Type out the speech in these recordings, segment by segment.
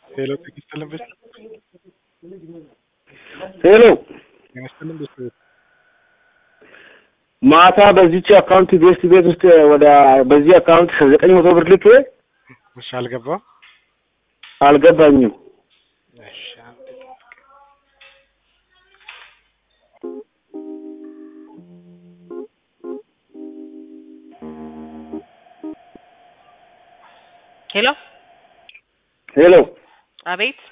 ሄሎ ጤና ይስጥልን ቤት ሄሎ ጤና ይስጥልን ቤት ማታ በዚች አካውንት ቤስት ቤት ውስጥ ወደ በዚህ አካውንት ዘጠኝ መቶ ብር ልኬ እሺ አልገባም አልገባኝም። እሺ አንዴ ጠብቅ። ሄሎ ሄሎ አቤት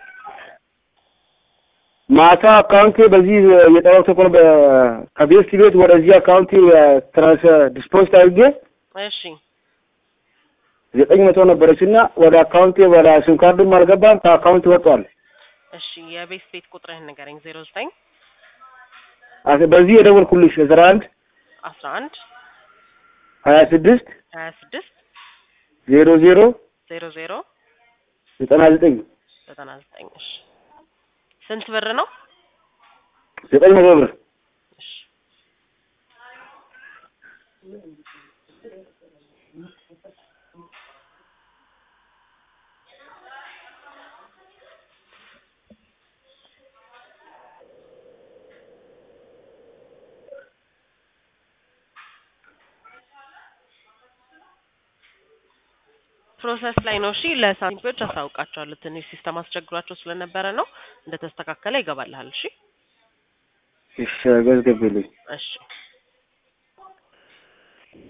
ማታ አካውንቴ በዚህ የጠራው ተቆር ከቤስት ቤት ወደዚህ አካውንት ትራንስ ዲስፖዚት አድርጌ እሺ ዘጠኝ መቶ ነበረች እና ወደ አካውንቴ ወደ ሲም ካርድም አልገባም ከአካውንት ወጥቷል። እሺ የቤት ቤት ቁጥርህን ንገረኝ ዜሮ ዘጠኝ አስ- በዚህ የደወልኩልሽ አስራ አንድ አስራ አንድ ሀያ ስድስት ሀያ ስድስት ዜሮ ዜሮ ዜሮ ዜሮ ዘጠና ዘጠኝ ዘጠና ዘጠኝ እሺ ስንት ብር ነው ዘጠኝ መቶ ብር እሺ ፕሮሰስ ላይ ነው። እሺ ለሳንቲሞች አሳውቃቸዋለሁ። ትንሽ ሲስተም አስቸግሯቸው ስለነበረ ነው። እንደተስተካከለ ይገባልሃል። እሺ እሺ ገዝገብልኝ እሺ